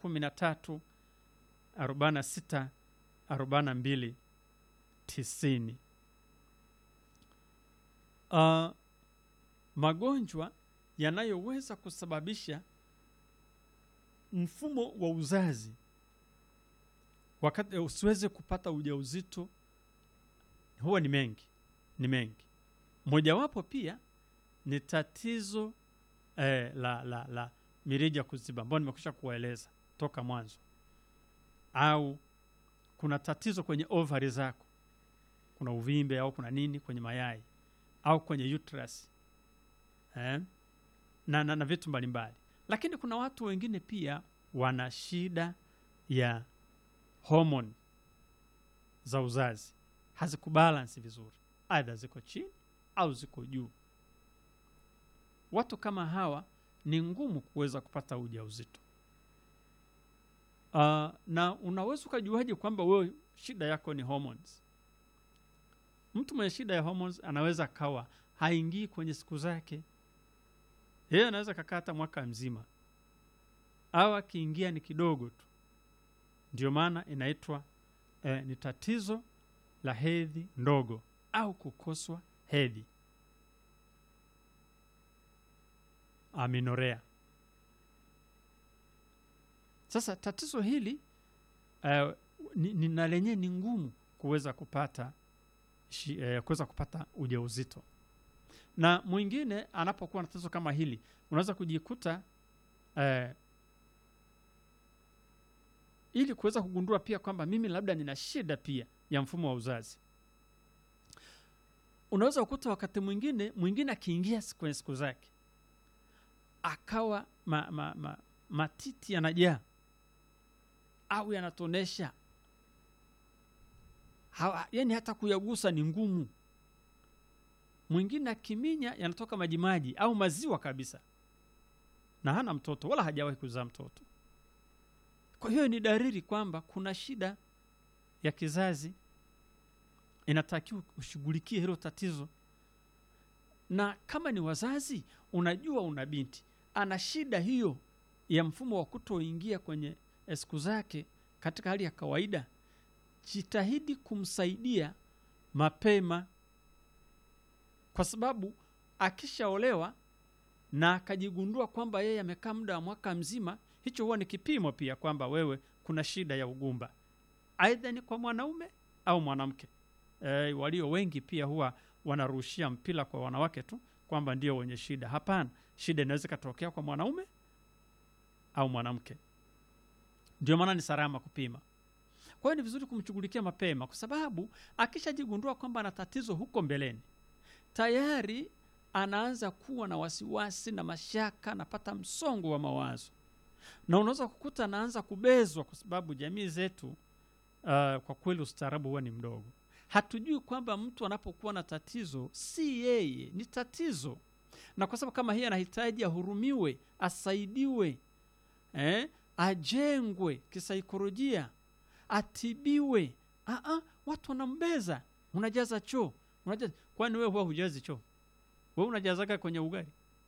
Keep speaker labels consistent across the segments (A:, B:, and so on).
A: kumi na tatu arobaini na sita arobaini na mbili tisini. Uh, magonjwa yanayoweza kusababisha mfumo wa uzazi wakati usiweze kupata ujauzito huwa ni mengi, ni mengi. Mojawapo pia ni tatizo eh, la, la, la mirija kuziba ambayo nimekwisha kuwaeleza toka mwanzo, au kuna tatizo kwenye ovari zako, kuna uvimbe au kuna nini kwenye mayai au kwenye uterus eh? na, na, na vitu mbalimbali. Lakini kuna watu wengine pia wana shida ya homoni za uzazi hazikubalansi vizuri, aidha ziko chini au ziko juu. Watu kama hawa ni ngumu kuweza kupata ujauzito. Uh, na unaweza ukajuaje kwamba wewe shida yako ni hormones? Mtu mwenye shida ya hormones anaweza akawa haingii kwenye siku zake, yeye anaweza kakaa hata mwaka mzima, au akiingia ni kidogo tu. Ndio maana inaitwa eh, ni tatizo la hedhi ndogo au kukoswa hedhi, aminorea. Sasa tatizo hili eh, ni, ni na lenyewe ni ngumu kuweza kupata shi, eh, kuweza kupata ujauzito, na mwingine anapokuwa na tatizo kama hili unaweza kujikuta eh, ili kuweza kugundua pia kwamba mimi labda nina shida pia ya mfumo wa uzazi. Unaweza kukuta wakati mwingine mwingine akiingia kwenye siku zake akawa ma, ma, ma, matiti yanajaa au yanatonesha, yani hata kuyagusa ni ngumu. Mwingine akiminya yanatoka majimaji au maziwa kabisa, na hana mtoto wala hajawahi kuzaa mtoto. Kwa hiyo ni dalili kwamba kuna shida ya kizazi, inatakiwa ushughulikie hilo tatizo. Na kama ni wazazi, unajua una binti ana shida hiyo ya mfumo wa kutoingia kwenye siku zake katika hali ya kawaida, jitahidi kumsaidia mapema, kwa sababu akishaolewa na akajigundua kwamba yeye amekaa muda wa mwaka mzima hicho huwa ni kipimo pia kwamba wewe kuna shida ya ugumba, aidha ni kwa mwanaume au mwanamke. E, walio wengi pia huwa wanarushia mpira kwa wanawake tu kwamba ndio wenye shida. Hapana, shida inaweza ikatokea kwa mwanaume au mwanamke. Ndio maana ni salama kupima. Kwa hiyo ni vizuri kumshughulikia mapema, kwa sababu akishajigundua kwamba ana tatizo huko mbeleni, tayari anaanza kuwa na wasiwasi na mashaka, anapata msongo wa mawazo na unaweza kukuta anaanza kubezwa, kwa sababu jamii zetu uh, kwa kweli ustaarabu huwa ni mdogo. Hatujui kwamba mtu anapokuwa na tatizo si yeye, ni tatizo, na kwa sababu kama hii anahitaji ahurumiwe, asaidiwe, eh, ajengwe kisaikolojia, atibiwe. Aa, watu wanambeza, unajaza choo, unajaza. Kwani wewe huwa hujazi choo? Wewe unajazaga kwenye ugali?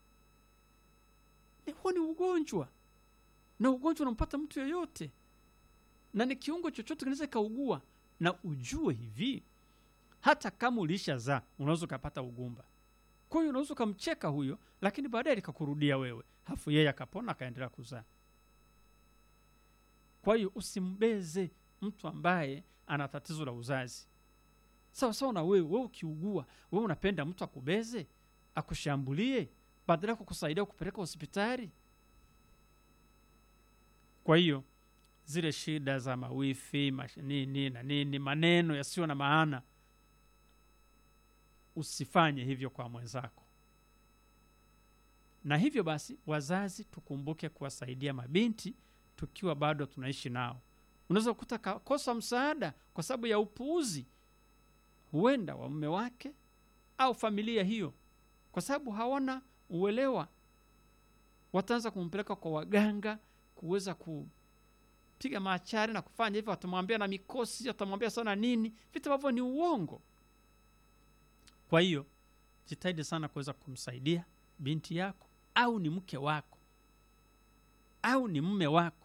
A: Huo ni ugonjwa na ugonjwa unampata mtu yoyote, na ni kiungo chochote kinaweza kaugua. Na ujue hivi, hata kama ulishazaa unaweza ukapata ugumba. Kwa hiyo unaweza ukamcheka huyo, lakini baadaye likakurudia wewe, hafu yeye akapona akaendelea kuzaa. Kwa hiyo usimbeze mtu ambaye ana tatizo la uzazi sawa sawa na wewe. Wewe ukiugua, wewe unapenda mtu akubeze, akushambulie, badala ya kukusaidia kupeleka hospitali? Kwa hiyo zile shida za mawifi nini na nini, maneno yasiyo na maana, usifanye hivyo kwa mwenzako. Na hivyo basi, wazazi tukumbuke kuwasaidia mabinti tukiwa bado tunaishi nao. Unaweza kukuta kakosa msaada kwa sababu ya upuuzi, huenda wa mume wake au familia hiyo, kwa sababu hawana uelewa, wataanza kumpeleka kwa waganga kuweza kupiga maachari na kufanya hivyo, watamwambia na mikosi, watamwambia sana nini, vitu ambavyo ni uongo. Kwa hiyo jitahidi sana kuweza kumsaidia binti yako, au ni mke wako au ni mume wako